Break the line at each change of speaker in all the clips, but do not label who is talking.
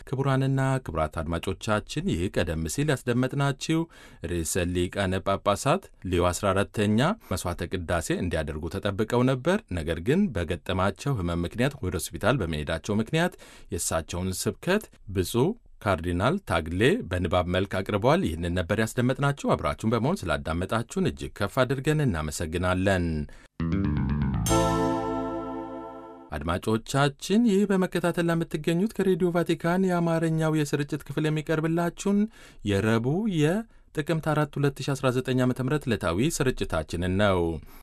ክቡራንና ክቡራት አድማጮቻችን ይህ ቀደም ሲል ያስደመጥናችሁ ርዕሰ ሊቃነ ጳጳሳት ሌዮ 14ተኛ መሥዋዕተ ቅዳሴ እንዲያደርጉ ተጠብቀው ነበር። ነገር ግን በገጠማቸው ሕመም ምክንያት ወደ ሆስፒታል በመሄዳቸው ምክንያት የእሳቸውን ስብከት ብፁዕ ካርዲናል ታግሌ በንባብ መልክ አቅርበዋል። ይህንን ነበር ያስደመጥናችሁ። አብራችሁን በመሆን ስላዳመጣችሁን እጅግ ከፍ አድርገን እናመሰግናለን። አድማጮቻችን ይህ በመከታተል ለምትገኙት ከሬዲዮ ቫቲካን የአማርኛው የስርጭት ክፍል የሚቀርብላችሁን የረቡዕ የጥቅምት 4 2019 ዓ ም ዕለታዊ ስርጭታችንን ነው።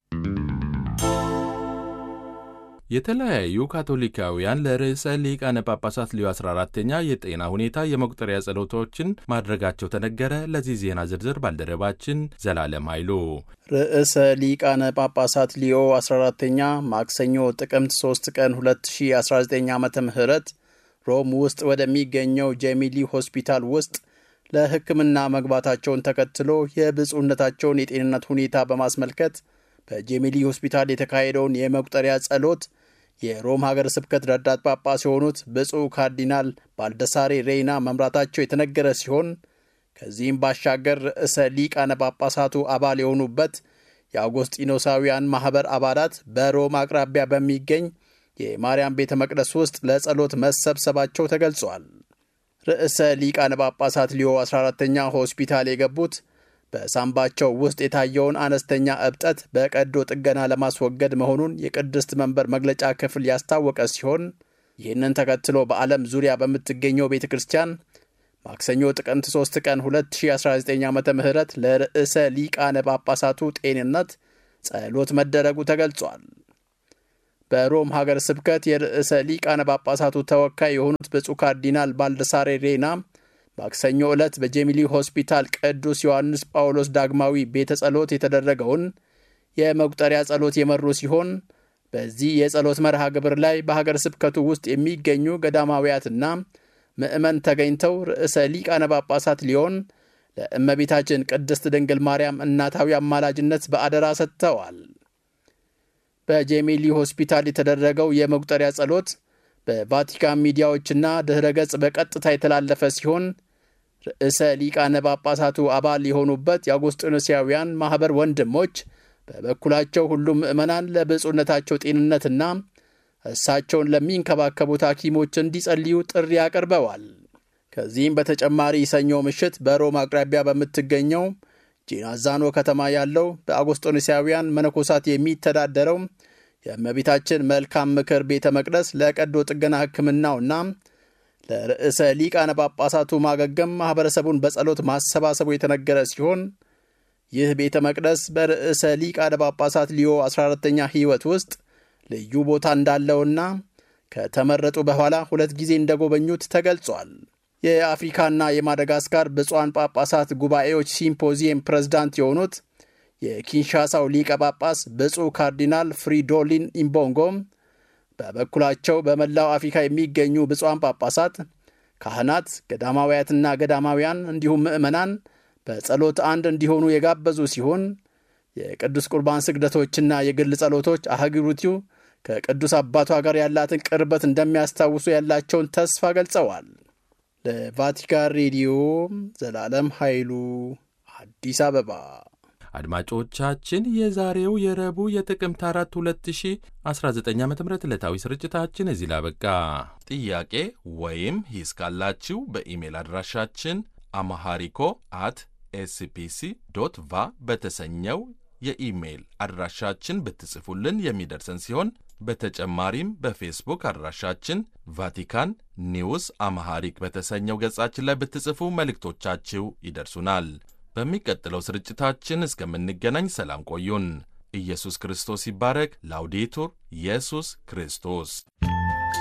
የተለያዩ ካቶሊካውያን ለርዕሰ ሊቃነ ጳጳሳት ሊዮ 14ተኛ የጤና ሁኔታ የመቁጠሪያ ጸሎቶችን ማድረጋቸው ተነገረ። ለዚህ ዜና ዝርዝር ባልደረባችን ዘላለም ኃይሉ።
ርዕሰ ሊቃነ ጳጳሳት ሊዮ 14ተኛ ማክሰኞ ጥቅምት 3 ቀን 2019 ዓ ም ሮም ውስጥ ወደሚገኘው ጄሚሊ ሆስፒታል ውስጥ ለሕክምና መግባታቸውን ተከትሎ የብፁዕነታቸውን የጤንነት ሁኔታ በማስመልከት በጄሚሊ ሆስፒታል የተካሄደውን የመቁጠሪያ ጸሎት የሮም ሀገረ ስብከት ረዳት ጳጳስ የሆኑት ብፁዕ ካርዲናል ባልደሳሬ ሬይና መምራታቸው የተነገረ ሲሆን ከዚህም ባሻገር ርዕሰ ሊቃነ ጳጳሳቱ አባል የሆኑበት የአውጎስጢኖሳውያን ማኅበር አባላት በሮም አቅራቢያ በሚገኝ የማርያም ቤተ መቅደስ ውስጥ ለጸሎት መሰብሰባቸው ተገልጿል። ርዕሰ ሊቃነ ጳጳሳት ሊዮ 14ተኛ ሆስፒታል የገቡት በሳምባቸው ውስጥ የታየውን አነስተኛ እብጠት በቀዶ ጥገና ለማስወገድ መሆኑን የቅድስት መንበር መግለጫ ክፍል ያስታወቀ ሲሆን ይህንን ተከትሎ በዓለም ዙሪያ በምትገኘው ቤተ ክርስቲያን ማክሰኞ ጥቅምት 3 ቀን 2019 ዓ ም ለርዕሰ ሊቃነ ጳጳሳቱ ጤንነት ጸሎት መደረጉ ተገልጿል። በሮም ሀገር ስብከት የርዕሰ ሊቃነ ጳጳሳቱ ተወካይ የሆኑት ብፁዕ ካርዲናል ባልደሳሬ ሬና ማክሰኞ ዕለት በጄሚሊ ሆስፒታል ቅዱስ ዮሐንስ ጳውሎስ ዳግማዊ ቤተ ጸሎት የተደረገውን የመቁጠሪያ ጸሎት የመሩ ሲሆን በዚህ የጸሎት መርሃ ግብር ላይ በሀገር ስብከቱ ውስጥ የሚገኙ ገዳማውያትና ምዕመን ተገኝተው ርዕሰ ሊቃነ ጳጳሳት ሊሆን ለእመቤታችን ቅድስት ድንግል ማርያም እናታዊ አማላጅነት በአደራ ሰጥተዋል። በጄሚሊ ሆስፒታል የተደረገው የመቁጠሪያ ጸሎት በቫቲካን ሚዲያዎችና ድኅረ ገጽ በቀጥታ የተላለፈ ሲሆን ርዕሰ ሊቃነ ጳጳሳቱ አባል የሆኑበት የአውጉስጢኖሳውያን ማኅበር ወንድሞች በበኩላቸው ሁሉም ምዕመናን ለብፁዕነታቸው ጤንነትና እሳቸውን ለሚንከባከቡት ሐኪሞች እንዲጸልዩ ጥሪ አቅርበዋል። ከዚህም በተጨማሪ ሰኞ ምሽት በሮም አቅራቢያ በምትገኘው ጂናዛኖ ከተማ ያለው በአውጉስጢኖሳውያን መነኮሳት የሚተዳደረው የእመቤታችን መልካም ምክር ቤተ መቅደስ ለቀዶ ጥገና ሕክምናውና ለርዕሰ ሊቃነ ጳጳሳቱ ማገገም ማኅበረሰቡን በጸሎት ማሰባሰቡ የተነገረ ሲሆን ይህ ቤተ መቅደስ በርዕሰ ሊቃነ ጳጳሳት ሊዮ 14ተኛ ሕይወት ውስጥ ልዩ ቦታ እንዳለውና ከተመረጡ በኋላ ሁለት ጊዜ እንደጎበኙት ተገልጿል። የአፍሪካና የማደጋስካር ብፁዓን ጳጳሳት ጉባኤዎች ሲምፖዚየም ፕሬዝዳንት የሆኑት የኪንሻሳው ሊቀ ጳጳስ ብፁዕ ካርዲናል ፍሪዶሊን ኢምቦንጎም በበኩላቸው በመላው አፍሪካ የሚገኙ ብፁዓን ጳጳሳት፣ ካህናት፣ ገዳማውያትና ገዳማውያን እንዲሁም ምዕመናን በጸሎት አንድ እንዲሆኑ የጋበዙ ሲሆን የቅዱስ ቁርባን ስግደቶችና የግል ጸሎቶች አህጉሪቱ ከቅዱስ አባቷ ጋር ያላትን ቅርበት እንደሚያስታውሱ ያላቸውን ተስፋ ገልጸዋል። ለቫቲካን ሬዲዮ ዘላለም ኃይሉ አዲስ አበባ።
አድማጮቻችን የዛሬው የረቡዕ የጥቅምት 4 2019 ዓ ም ዕለታዊ ስርጭታችን እዚህ ላበቃ። ጥያቄ ወይም ሂስ ካላችሁ በኢሜል አድራሻችን አማሃሪኮ አት ኤስፒሲ ዶት ቫ በተሰኘው የኢሜይል አድራሻችን ብትጽፉልን የሚደርሰን ሲሆን በተጨማሪም በፌስቡክ አድራሻችን ቫቲካን ኒውስ አማሃሪክ በተሰኘው ገጻችን ላይ ብትጽፉ መልእክቶቻችሁ ይደርሱናል። በሚቀጥለው ስርጭታችን እስከምንገናኝ ሰላም ቆዩን። ኢየሱስ ክርስቶስ ይባረክ። ላውዴቱር ኢየሱስ ክርስቶስ